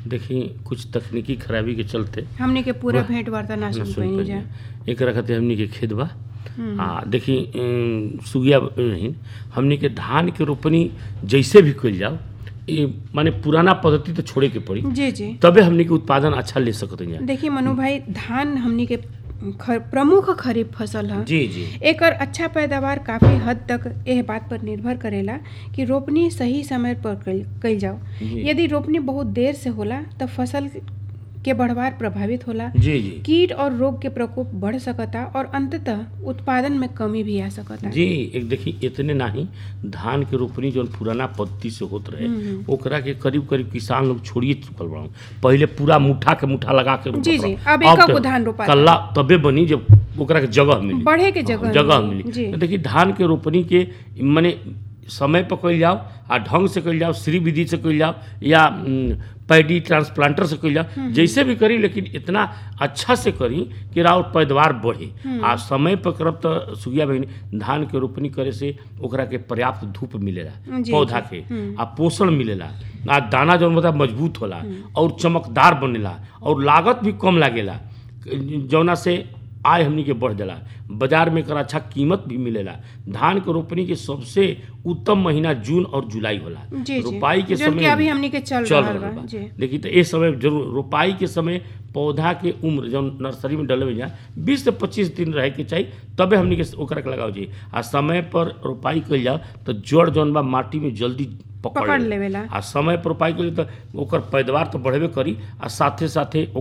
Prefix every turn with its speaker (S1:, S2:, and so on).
S1: देखी कुछ तकनीकी खराबी के चलते
S2: हमने के पूरा
S1: वाह,
S2: भेंट वार्ता ना
S1: ना
S2: सुन
S1: सुन
S2: पाई जा
S1: पाइले। एकरा खातिर हमनी के खेत बा
S2: हम्म।
S1: आ देखी अम, सुगिया नहीं हमनी के धान के रोपनी जैसे भी कइल जाओ ये माने पुराना पद्धति तो छोड़े के पड़ी
S2: जी जी
S1: तबे हमनी के उत्पादन अच्छा ले सकत हैं
S2: देखिए मनु भाई धान हमनी के ख- प्रमुख खरीफ फसल है
S1: जी जी
S2: एकर अच्छा पैदावार काफी हद तक एह बात पर निर्भर करेला कि रोपनी सही समय पर कइल कइल जाओ
S1: जी।
S2: यदि रोपनी बहुत देर से होला तब फसल के बढ़वार प्रभावित होला
S1: जी जी
S2: कीट और रोग के प्रकोप बढ़ सकता और अंततः उत्पादन में कमी भी आ सकता
S1: जी एक देखी इतने नाही धान के रोपनी जौन पुराना पद्धति से होत रहे
S2: हम्म।
S1: ओकरा के करीब करीब किसान लोग छोड़िए चुकल बड़ा पहले पूरा मुठा के मुठा लगा के रोपत
S2: जी, जी,
S1: रहो।
S2: अब एकक
S1: तो
S2: गो धान रोपाता।
S1: कल्ला तबे बनी जब ओकरा के जगह मिली
S2: बढ़े के
S1: हाँ,
S2: जगह
S1: जगह
S2: मिली। जी।
S1: मिली देखिए धान के रोपनी के माने समय पर कइल जाओ आ ढंग से कइल जाओ श्री विधि से कइल जाओ या उम, पैडी ट्रांसप्लांटर से कइल जाओ जैसे भी करी लेकिन इतना अच्छा से करी कि राउर पैदावार बढ़े आ समय पर करब तो सुगिया बहिनी धान के रोपनी करे से ओकरा के पर्याप्त धूप मिलेला
S2: जी,
S1: पौधा
S2: जी।
S1: के आ पोषण मिलेला आ दाना जौन बता मजबूत होला और चमकदार बनेला और लागत भी कम लागेला जौना से आय हमनी के बढ़ जाला बाजार में एकर अच्छा कीमत भी मिलेला धान के रोपनी के सबसे उत्तम महीना जून और जुलाई होला
S2: जी जी
S1: रोपाई के
S2: जौन कि
S1: समय
S2: अभी हमनी के चल,
S1: चल
S2: रहल
S1: रहल
S2: बा
S1: बा
S2: जी
S1: देखिए तो इस समय जरूर रोपाई के समय पौधा के उम्र जब नर्सरी में डले जा बीस से पच्चीस दिन रहे के चाहिए तबे हमनी के ओकरा के लगाओ जी आ समय पर रोपाई कइल जाओ तो जड़ जौन बा माटी में जल्दी पकड़
S2: पकड़
S1: लेला।
S2: लेवेला
S1: आ समय पर रोपाई कइल तो ओकर पैदावार तो बढ़ेबे करी आ साथे साथे